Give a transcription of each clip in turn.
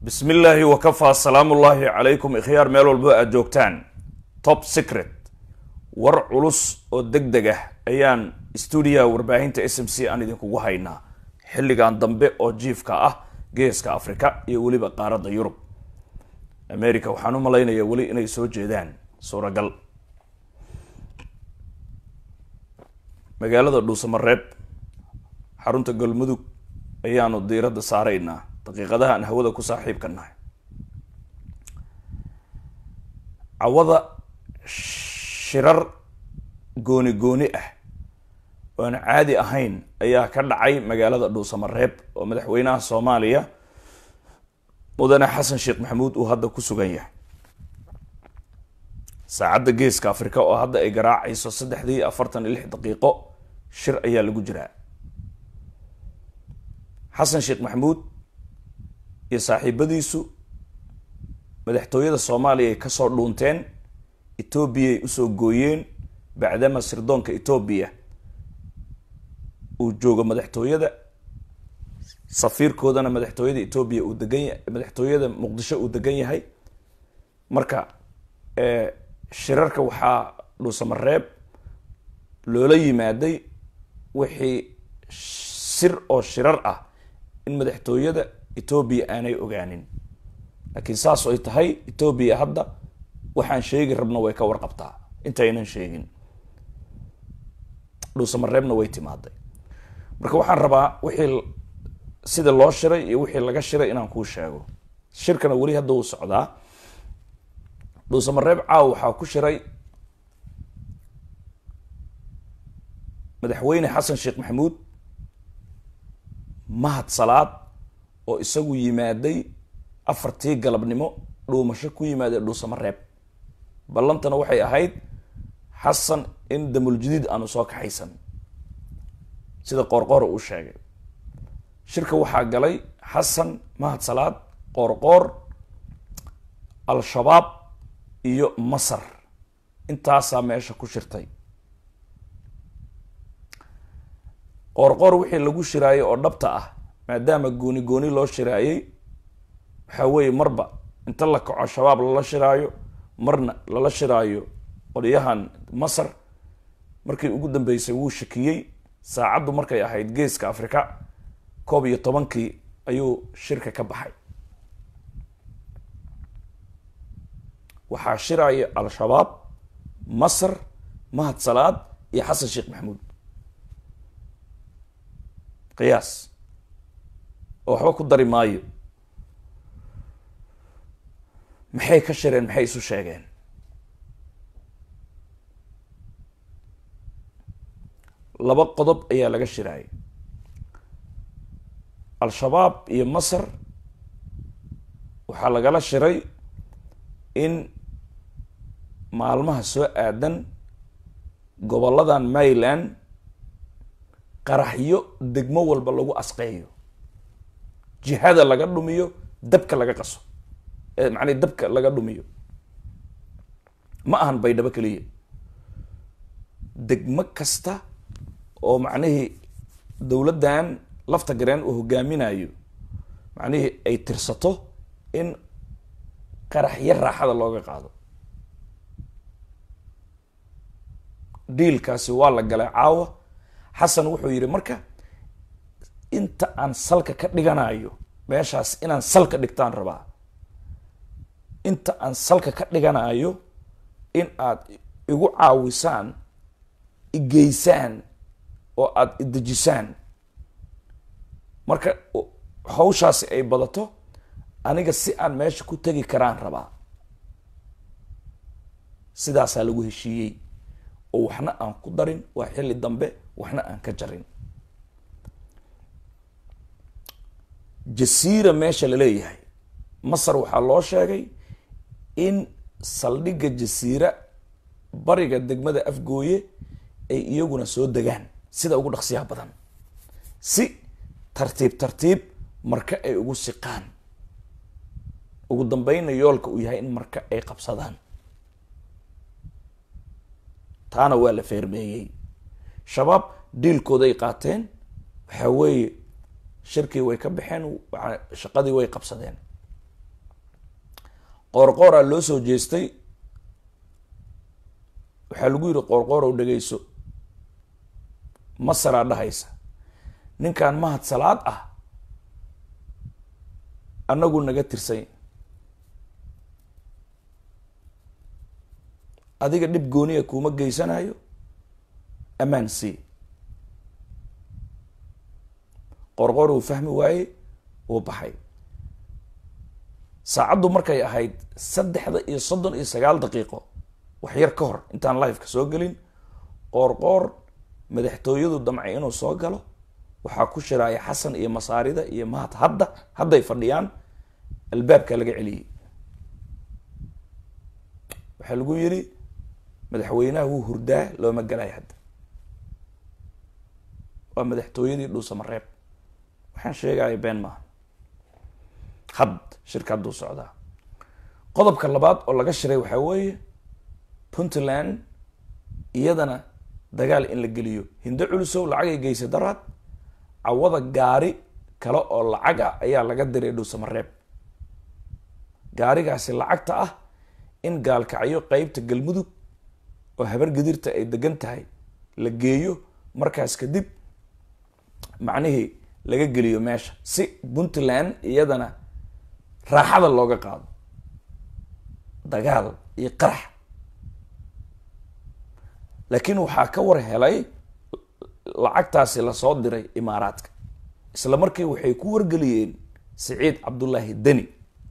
bismi illaahi wakafaa salaamullaahi calaykum ikhyaar meel walbo aada joogtaan top secret war culus oo deg deg ah ayaan stuudiyaha warbaahinta s m c aan idinkugu haynaa xilligan dambe oo jiifka ah geeska afrika iyo weliba qaaradda yurub america waxaan u malaynayaa weli inay soo jeedaan suuragal magaalada dhuusamareeb xarunta galmudug ayaanu diiradda saaraynaa daqiiqadaha aan hawada ku saaxiibka nahay cawada shirar gooni gooni ah oo aan caadi ahayn ayaa ka dhacay magaalada dhuusamareeb oo madaxweynaha soomaaliya mudane xasan sheekh maxamuud uu hadda ku sugan yahay saacadda geeska afrika oo hadda ay garaacayso saddexdii afartan iyo lix daqiiqo shir ayaa lagu jiraa xasan sheekh maxamuud iyo saaxiibadiisu madaxtooyada soomaaliya ay kasoo dhuunteen etoobiyay usoo gooyeen bacdama sirdoonka etoobiya uu joogo madaxtooyada safiirkoodana madaxtooyada etoobiya uu degan ya madaxtooyada muqdisho uu degan yahay marka shirarka waxaa dhuusamareeb loola yimaaday wixii sir oo shirar ah in madaxtooyada etoobiya aanay ogaanin laakiin saas ay tahay etoobiya hadda waxaan sheegi rabna way ka warqabtaa intaynan sheegin dhuusamareebna way timaaday marka waxaan rabaa wixii sida loo shiray iyo wixii laga shiray inaan kuu sheego shirkana weli hadda uu socdaa dhuusamareeb caaw waxaa ku shiray madaxweyne xasan sheekh maxamuud mahad salaad oo isagu yimaaday afartii galabnimo dhuumasho ku yimaadee dhuusamareeb ballantana waxay ahayd xasan in damuljadiid aanu soo kaxaysan sida qoorqoor uu sheegay shirka waxaa galay xasan mahad salaad qoorqoor al-shabaab iyo masar intaasaa meesha ku shirtay qoorqoor wixii lagu shiraayay oo dhabta ah maadaama gooni gooni loo shiraayey waxaa weeye marba inta la kaco shabaab lala shiraayo marna lala shiraayo qolyahan masar markii ugu dambeysay wuu shakiyey saacaddu markay ahayd geeska afrika koob iyo tobankii ayuu shirka ka baxay waxaa shiraya al-shabaab masar mahad salaad iyo xasan sheekh maxamuud qiyaas oo waxba ku dari maayo maxay ka shireen maxay isu sheegeen laba qodob ayaa laga shiraayay al-shabaab iyo masar waxaa lagala shiray in maalmaha soo aadan gobolladan maryland qaraxyo degmo walba lagu asqeeyo jihada laga dhumiyo dabka laga qaso macnii dabka laga dhumiyo ma ahan baydhabo keliya degmo kasta oo macnihii dowladdan lafta gareen uu hogaaminayo macnihii ay tirsato in qaraxyo raaxada looga qaado diilkaasi waa la galay caawa xasan wuxuu yidhi marka inta aan salka ka dhiganayo meeshaas inaan salka dhigtaan rabaa inta aan salka ka dhiganayo in aad igu caawisaan igeysaan oo aada idejisaan marka hawshaasi ay badato aniga si aan meesha ku tegi karaan rabaa sidaasaa lagu heshiiyey oo waxna aan ku darin waa xilli dambe waxna aan ka jarin jasiira meesha la leeyahay masar waxaa loo sheegay in saldhigga jasiira bariga degmada afgooye ay iyaguna soo degaan sida ugu dhaqsiyaha badan si tartiib tartiib marka ay ugu siqaan ugu dambeynna yoolka uu yahay in marka ay qabsadaan taana waa la feermeeyey shabaab diilkooday qaateen waxaa weeye shirkii way ka baxeen shaqadii way qabsadeen qoorqooraa loo soo jeestay waxaa lagu yidhi qoorqoorow dhegayso masaraa dhahaysa ninkan mahad salaad ah annagu naga tirsany adiga dhib gooniya kuuma geysanayo ammaan sii qorqor uu fahmi waayey uu baxay saacaddu markay ahayd saddexda iyo soddon iyo sagaal daqiiqo wax yar ka hor intaan liveka soo gelin qoorqoor madaxtooyadu damcay inuu soo galo waxaa ku shiraaya xasan iyo masaarida iyo mahad hadda hadday fadhiyaan albaabkaa laga celiyey waxaa lagu yidhi madaxweynaha wuu hurdaa looma galayo hadda waa madaxtooyadii dhuusamareeb waxaan sheegaya been maaha had shirka hadduu socdaa qodobka labaad oo laga shiray waxaa weeye puntland iyadana dagaal in la geliyo hindo culusow lacagay geysa daraad cawada gaari kale oo lacag ah ayaa laga diray dhuusamareeb gaarigaasi lacagta ah in gaalkacyo qeybta galmudug oo habar gadirta ay degan tahay la geeyo markaas kadib macnihii laga geliyo meesha si puntland iyadana raaxada looga qaado dagaal iyo qarax laakiin waxaa ka war helay lacagtaasi lasoo diray imaaraadka isla markii waxay ku wargeliyeen siciid cabdullaahi deni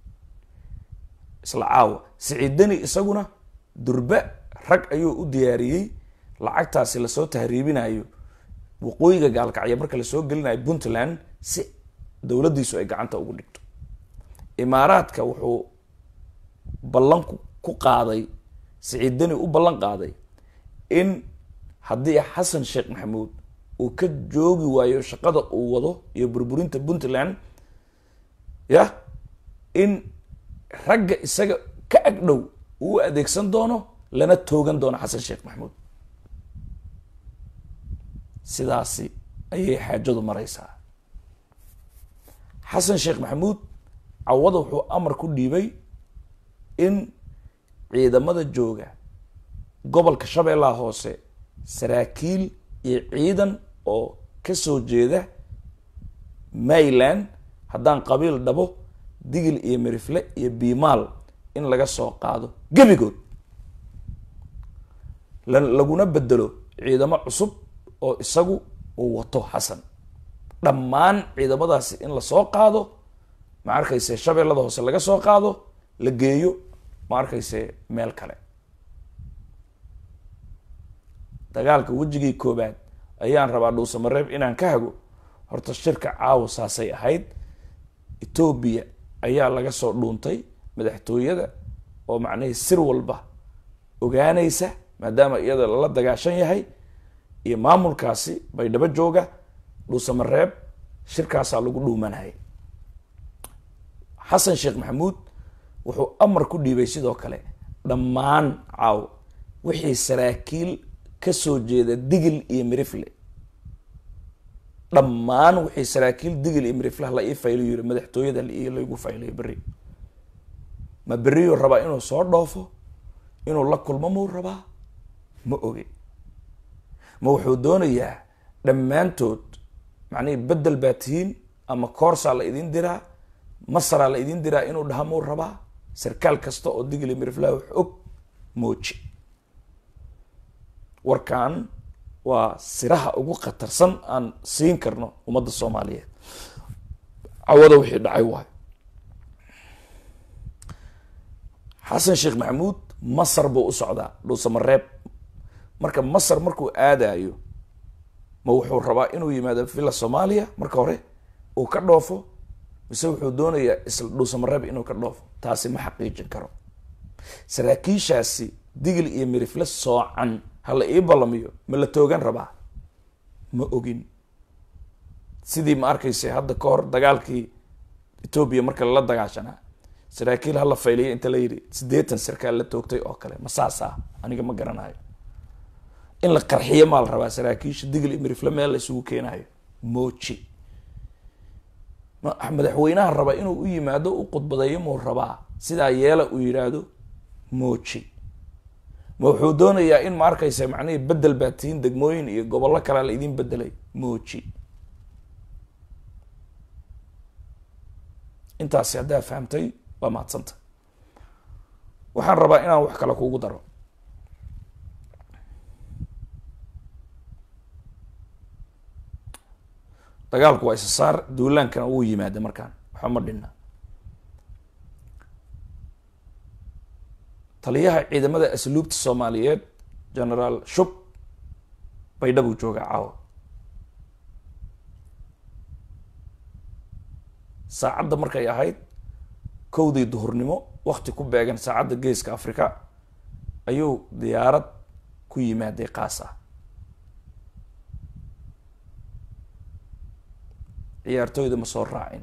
isla caawa siciid deni isaguna durbe rag ayuu u diyaariyey lacagtaasi lasoo tahriibinayo waqooyiga gaalkacyo marka lasoo gelinayo puntland si dowladdiisu ay gacanta ugu dhigto imaaraadka wuxuu ballan ku qaaday siciid deni u ballan qaaday in haddii xasan sheekh maxamuud uu ka joogi waayo shaqada uu wado iyo burburinta puntland ya in ragga isaga ka agdhow uu adeegsan doono lana toogan doono xasan sheekh maxamuud sidaasi ayay xaajadu maraysaa xasan sheekh maxamuud cawada wuxuu amar ku dhiibay in ciidamada jooga gobolka shabeellaha hoose saraakiil iyo ciidan oo kasoo jeeda mayland haddaan qabiil dhabo digil iyo mirifle iyo biimaal in laga soo qaado gebigood laguna bedelo ciidamo cusub oo isagu uu wato xasan dhammaan ciidamadaasi in lasoo qaado ma arkayse shabeellada hoose laga soo qaado la geeyo ma arkayse meel kale dagaalka wejigii koobaad ayaan rabaa dhuusamareeb inaan ka hago horta shirka caawa saasay ahayd etoobiya ayaa laga soo dhuuntay madaxtooyada oo macnihii sir walba ogaanaysa maadaama iyada lala dagaashan yahay iyo maamulkaasi baydhabo jooga dhuusamareeb shirkaasaa lagu dhuumanayay xasan sheekh maxamuud wuxuu amar ku dhiibay sidoo kale dhammaan caaw wixii saraakiil kasoo jeeda digil iyo mirifle dhammaan wixii saraakiil digil iyo miriflaha la ii faylo yiri madaxtooyada laygu faylayo berri ma berriyuu rabaa inuu soo dhoofo inuu la kulmo muu rabaa ma oge ma wuxuu doonayaa dhammaantood macnihii bedel baa tihiin ama koorsaa la idin diraa masaraa la idin diraa inuu dhaha muu rabaa sarkaal kasta oo digil iyo miriflaha wax og mooji warkan waa siraha ugu khatarsan aan siin karno ummadda soomaaliyeed cawada wixii dhacay waayo xasan sheekh maxamuud masar buu u socdaa dhuusamareeb marka masar markuu aadayo ma wuxuu rabaa inuu yimaado villa soomaaliya marka hore uu ka dhoofo mise wuxuu doonayaa isla dhuusamareeb inuu ka dhoofo taasi ma xaqiijin karo saraakiishaasi digil iyo mirifle soocan hala ii ballamiyo ma la toogan rabaa ma ogin sidii ma arkaysa hadda ka hor dagaalkii etoobiya marka lala dagaashanaa saraakiil hala fayliya inta la yidhi siddeetan sarkaal la toogtay oo kale ma saas ah aniga ma garanayo in la qarxiyo maa la rabaa saraakiisha digil iyo mirifle meel la isugu keenayo mooji madaxweynaha raba inuu u yimaado u khudbadeeyo muu rabaa sidaa yeela uu yidhaahdo mooji ma wuxuu doonayaa in ma arkaysa macnihii bedel baa tihiin degmooyin iyo gobollo kalea la idin bedelay mooji intaasi haddaa fahamtay waa mahadsanta waxaan rabaa inaan wax kale kuugu daro dagaalku waa isa saar duulaankana wuu yimaada markaan waxba ma dhinna taliyaha ciidamada asluubta soomaaliyeed generaal shub baydhabuu joogaa caawa saacadda markay ahayd kowdii duhurnimo wakti ku beegan saacadda geeska africa ayuu diyaarad ku yimaaday qaas ah ciyaartooyda ma soo raacin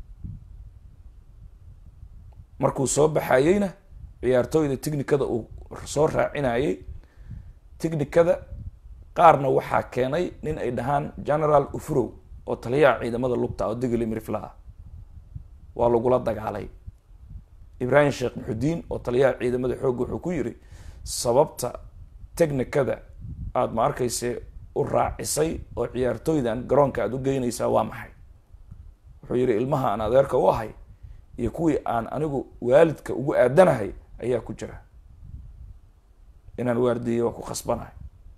markuu soo baxayeyna ciyaartooyda technikada uu soo raacinayay technikada qaarna waxaa keenay nin ay dhahaan general ufurow oo taliyaha ciidamada lugta oo digli mirifla ah waa lagula dagaalay ibraahim sheekh muxudiin oo taliyaha ciidamada xoogga wuxuu ku yiri sababta technikada aada ma arkayse u raacisay oo ciyaartooydan garoonka aada u geynaysaa waa maxay wuxuu yihi ilmaha aan adeerka u ahay iyo kuwii aan anigu waalidka ugu aadanahay ayaa ku jira inaan waardiiyo waa ku khasbanahay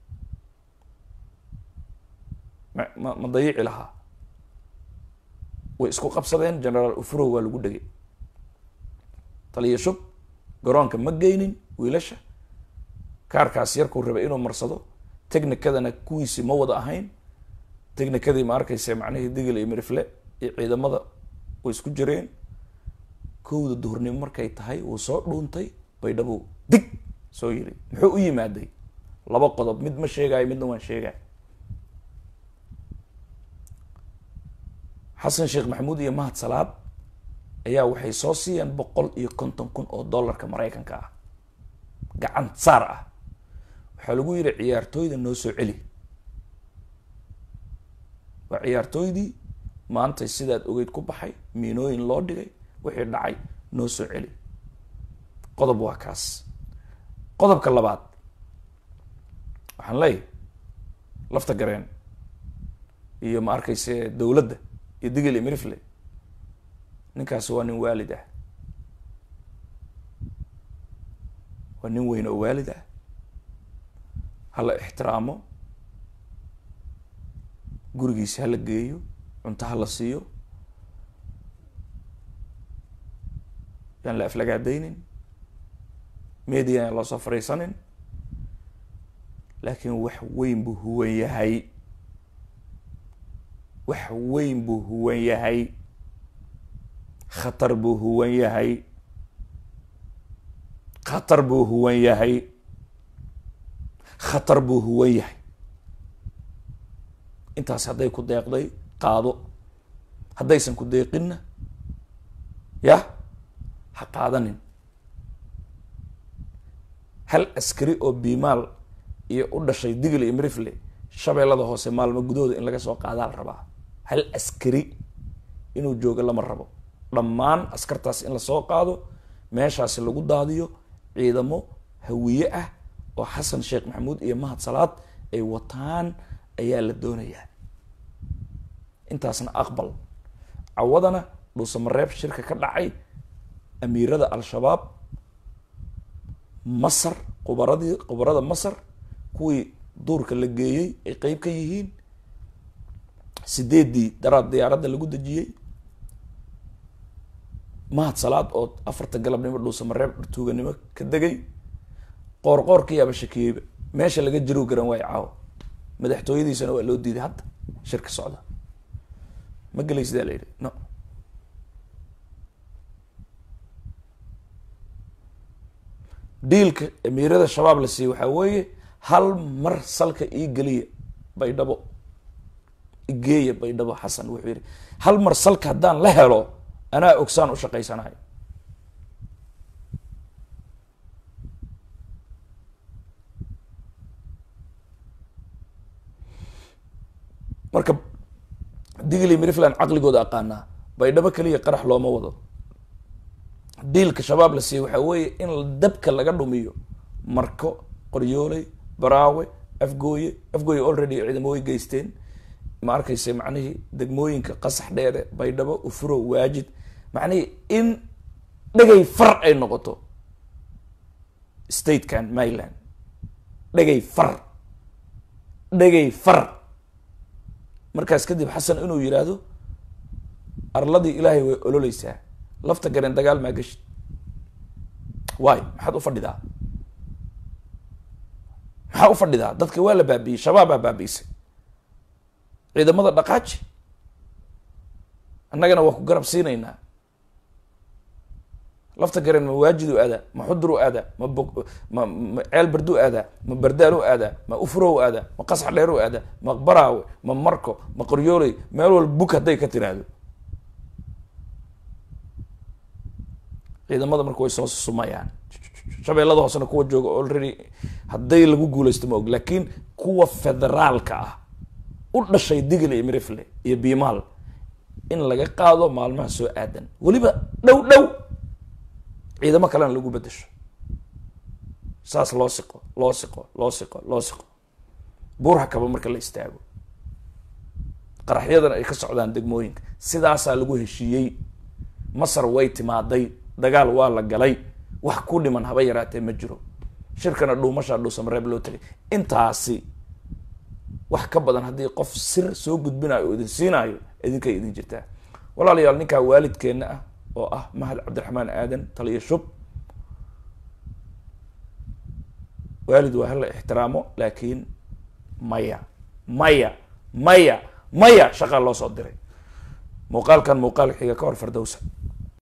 ma ma ma dayici lahaa way isku qabsadeen generaal ufurow waa lagu dhegay taliya shub garoonka ma geynin wiilasha kaarkaas yarkuu rabay inuu marsado technikadana kuwiisi ma wada ahayn technikadii ma arkaysa macnihii digil iyo mirifle iyo ciidamada way isku jireen kowda duhurnimo markay tahay wuu soo dhuuntay baydhabo dig soo yiri muxuu u yimaaday laba qodob mid ma sheegayo midna waan sheegay xasan sheekh maxamuud iyo mahad salaad ayaa waxay soo siiyeen boqol iyo konton kun oo dollarka maraykanka ah gacan saar ah waxaa lagu yidhi ciyaartooyda noo soo celi waa ciyaartooydii maantay sidaad ogeyd ku baxay miinooyin loo dhigay wixii dhacay noo soo celi qodob waa kaas qodobka labaad waxaan leeyahay lafta gareen iyo ma arkayse dowladda iyo digil iyo mirifle ninkaasi waa nin waalid ah waa nin weyn oo waalid ah hala ixtiraamo gurigiisi hala geeyo cunto hala siiyo yaan la aflagaadaynin media yaan loo soo fariisanin laakiin wax weyn buu huwan yahay wax weyn buu huwan yahay khatar buu huwan yahay khatar buu huwan yahay khatar buu huwan yahay intaas hadday ku deeqday qaado haddaysan ku deeqinna yah ha qaadanin hal askari oo biimaal iyo u dhashay digl iyo mirifle shabeellada hoose maalmo gudahooda in laga soo qaadaa la rabaa hal askari inuu joogo lama rabo dhammaan askartaas in lasoo qaado meeshaasi lagu daadiyo ciidamo hawiye ah oo xasan sheekh maxamuud iyo mahad salaad ay wataan ayaa la doonayaa intaasna aqbal cawadana dhuusamareeb shirka ka dhacay amiirada al-shabaab masar qubaradii qubarada masar kuwii duurka la geeyey ay qeyb ka yihiin sideeddii daraad diyaaradda lagu dejiyey mahad salaad oo afarta galabnimo dhuusamareeb tuuganimo ka degay qoor qoor ka yaaba shakiyeyba meesha laga jirow garan waayo caawo madaxtooyadiisana waa loo diiday hadda shirka socda ma gelay sidaa la yidhi no diilka amiirada shabaab la siiyey waxaa weeye hal mar salka ii geliya baydhabo igeeya baydhabo xasan wuxuu yidhi hal mar salka haddaan la helo anaa ogsaan u shaqaysanayo marka digli mirifland caqligooda aqaanaa baydhabo keliya qarax looma wado diilka shabaab la siiyey waxaa weeye in dabka laga dhumiyo marko qoryooley baraawe afgooye afgooye already ciidamo way geysteen ma arkayse macnihii degmooyinka qasax dheere baydhabo ufuro waajid macnihii in dhegay far ay noqoto statekan maryland dhegay far dhegay far markaas kadib xasan inuu yidhaahdo arladii ilaahay way ololeysaa lafta gareen dagaal maa geshid waay maxaad u fadhidaa maxaa u fadhidaa dadka waa la baabiiyey shabaabaa baabiisay ciidamada dhaqaaji annagana waa ku garab siinaynaa lafta gareen ma waajidu aadaa ma xudur aadaa ma bo ma ma ceel bardu aadaa ma bardaalu aadaa ma ufurow aadaa ma qasax dheeru aadaa ma baraawe ma marko ma qoryooley meel walba buk hadday ka tiraahdo ciidamada marka way soo sumayaan shabeellada hoosena kuwa jooga already hadday lagu guulaysto ma og laakiin kuwa federaalka ah u dhashay digle iyo mirifle iyo biimaal in laga qaado maalmaha soo aadan weliba dhow dhow ciidamo kalena lagu bedesho saas loo siqo loo siqo loo siqo loo siqo buurha kaba marka la istaago qaraxyadana ay ka socdaan degmooyinka sidaasaa lagu heshiiyey masar way timaaday dagaal waa la galay wax ku dhiman haba yaraatee ma jiro shirkana dhuumashaa dhuusamareeb loo tegay intaasi wax ka badan haddii qof sir soo gudbinayo oo idin siinaayo idinkay idin jirtaa walaalayaal ninkaa waalidkeenna ah oo ah mahad cabdiraxmaan aadan taliyo shub waalid waa hala ixtiraamo laakiin maya maya maya maya shaqaa loo soo diray muuqaalkan muuqaal xiga ka hor fardowsa